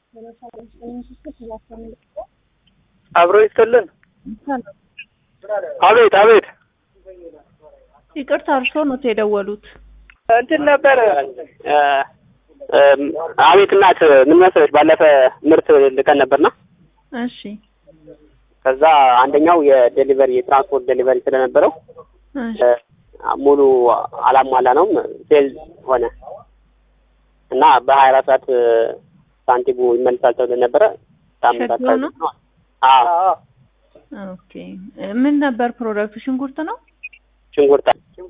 አብሮ ይስጥልን። አቤት አቤት። ይቅርታ እርሶ ኖት የደወሉት? እንትን ነበር አቤት እናት ምን መሰለሽ፣ ባለፈ ምርት ልከን ነበርና እሺ ከዛ አንደኛው የዴሊቨሪ የትራንስፖርት ዴሊቨሪ ስለነበረው እሺ ሙሉ አላሟላ ነውም ፌል ሆነ እና በሀያ አራት ሰዓት ሳንቲሙ ይመልሳል ተብሎ ነበረ። ሳምንት ሸክላ ነው? ነው። አዎ ኦኬ ምን ነበር ፕሮዳክቱ? ሽንኩርት ነው? ሽንኩርት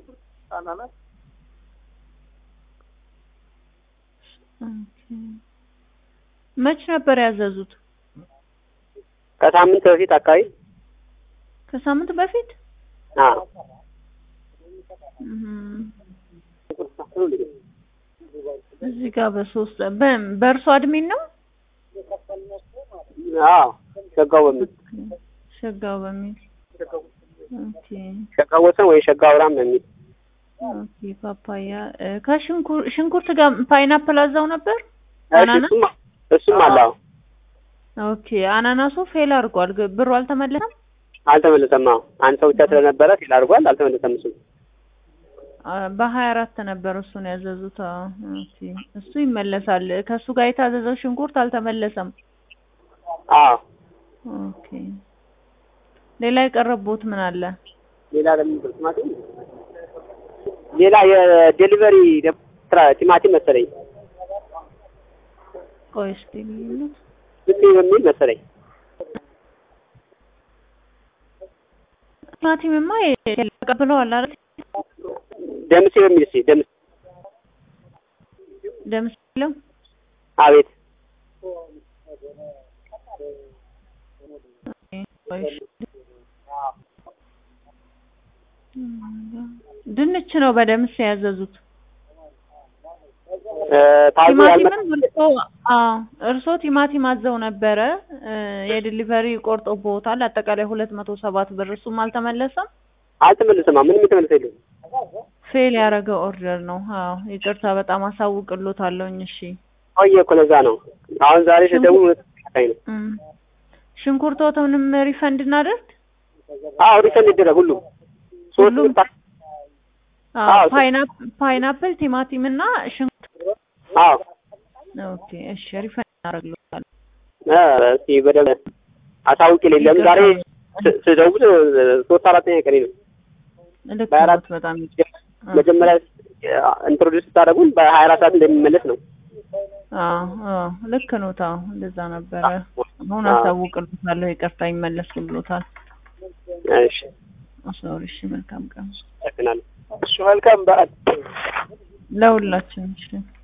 ኦኬ መች ነበር ያዘዙት? ከሳምንት በፊት አካባቢ ከሳምንት በፊት አዎ እም፣ እዚህ ጋር በሶስት በ- በእርሶ አድሚን ነው? አዎ ሸጋው በሚል ሸጋው በሚል ኦኬ ሸጋው ወሰን ወይ ሸጋው አብርሃም በሚል ኦኬ ፓፓያ እ፣ ከሽንኩር ሽንኩርት ጋር ፓይናፕል አዛው ነበር? እሺ፣ አናናስ? እሱም እሱም አለ። አዎ ኦኬ አናናሱ ፌል አድርጓል። ግ- ብሩ አልተመለሰም? አልተመለሰም። አዎ አንድ ሰው ብቻ ስለነበረ ፊል አድርጓል። አልተመለሰም እሱ አ፣ በሀያ አራት ነበር እሱን ያዘዙት። አዎ ኦኬ እሱ ይመለሳል። ከእሱ ጋር የታዘዘው ሽንኩርት አልተመለሰም። አዎ ኦኬ ሌላ የቀረቦት ምን አለ? ሌላ ለምን ቲማቲም ሌላ የዴሊቨሪ ስራ ቲማቲም መሰለኝ ቆይ እስኪ ልዩነት ዝም በሚል መሰለኝ ቲማቲምማ ተቀብለዋል አይደል? ደምሴ በሚል እስኪ ደምሴ ደምስ ለው አቤት ቆይ እሺ። ድንች ነው በደምስ ያዘዙት። እ፣ ታዞ ያልመ ቲማቲምን እርሶ አዎ እርሶ ቲማቲም አዘው ነበረ እ፣ የዲሊቨሪ ቆርጦብዎታል። አጠቃላይ ሁለት መቶ ሰባት ብር እሱም አልተመለሰም። አልተመለሰም። አዎ፣ ምንም የተመለሰ የለም። ፌል ያደረገ ኦርደር ነው። አዎ ይቅርታ በጣም አሳውቅሎታለሁኝ። እሺ ቆየ እኮ ለዛ ነው። አሁን ዛሬ ስደውል እውነት አይ ነው። እም፣ ሽንኩርቶትንም ሪፈንድ እናደርግ። አዎ ሪሰንድ ይደረግ ሁሉም ሶስት ሁሉም? ምርት አዎ አዎ፣ ፓይናፕ- ፓይናፕል፣ ቲማቲም እና ሽንኩርት። አዎ ኦኬ እሺ ሪፈንድ እናደርግሎታል። እ፣ እስኪ በደምብ አሳውቅ የሌለም ለምን ዛሬ ስ- ስደውል እ፣ ሶስት አራተኛ ቀኔ ነው። ልክ በአራት ነዎት በጣም መጀመሪያ ኢንትሮዲውስ ስታደርጉን በሀያ አራት ሰዓት እንደሚመለስ ነው። አዎ አዎ ልክ ነው። ታው እንደዛ ነበረ። አሁን አዎ። አሳውቅልዎታለሁ። ይቅርታ ይመለስልዎታል። እሺ ሶሪ። እሺ መልካም ቀን አመሰግናለሁ። እሺ መልካም በዓል ለሁላችን። እሺ